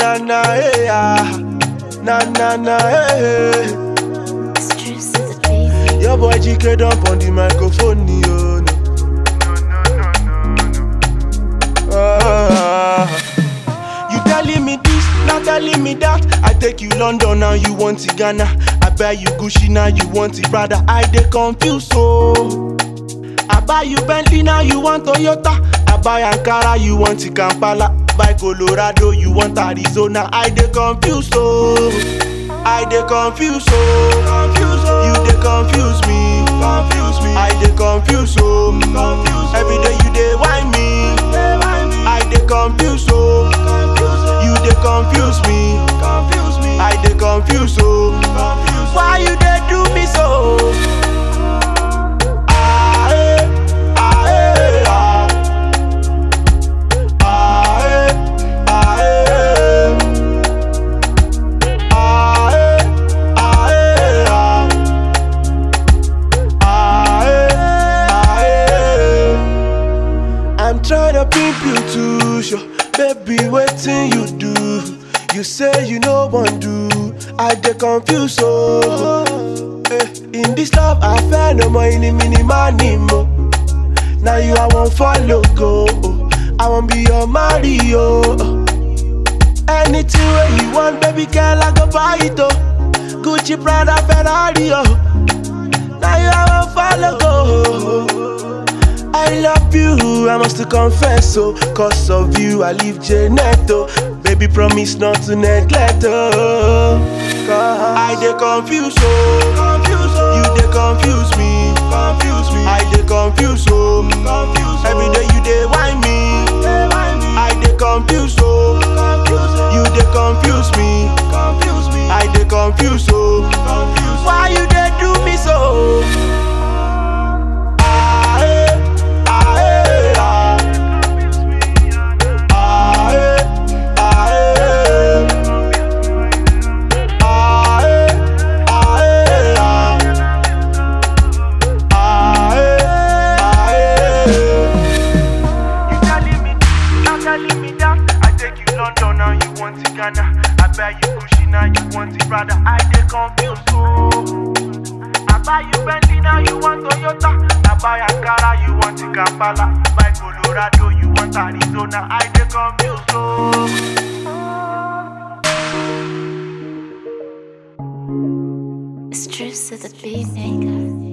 na na hey ah, na na na hey. hey. Stress to the beat. Your boy GK dump on the microphone, yo. No. Ah. You telling me this, not telling me that. I take you London now, you want it Ghana. I buy you Gucci now, you want it Prada. I dey confused so. I buy you Bentley now, you want Toyota. I buy Ankara, you want it Kampala. Buy Colorado, you want Arizona. I dey confused so. I dey confused so. Confused so. You dey confuse me. Confuse me. I dey confused so. Confused Every day you dey whine me. I dey confused so. You dey confuse me. Confuse me. I dey confused so. Why you dey do me so? Ah, eh, ah, eh, ah. Ah, eh, ah, eh. Ah, eh, ah, eh, ah. Ah, eh, ah, eh. I'm trying to pimp you too, sure. Baby, waiting you do. You say you no one do. I dey confused so. Eh, in this love, I feel no more in the mini mo. Now you I won't follow go. I won't be your Mario. Anything where you want, baby girl, I go buy it oh. Gucci, Prada, Ferrari oh. Now you I won't follow go. I love you, I must confess so. Cause of you, I leave Janetto. Baby, promise not to neglect oh. Cause I dey confused so. Confused so. You dey confuse me. Confuse me. I dey confused so. Confused Every day you dey whine me. I dey confused so. You dey confuse me. Confuse me. I dey confused so. Why you dey do me so? Ah, eh, ah, eh, ah. Ah, eh, ah, eh. Ah, eh, ah, eh, ah. Ah, eh, ah, eh. You telling me this, not telling me that. I take you London now, you want it Ghana. I buy you Gucci now, you want it Prada. I dey confused so. I buy you Bentley now, you want Toyota. I buy Ankara, you want it Kampala. Buy Colorado, you want Arizona. I dey confused so. Stress to the beat maker.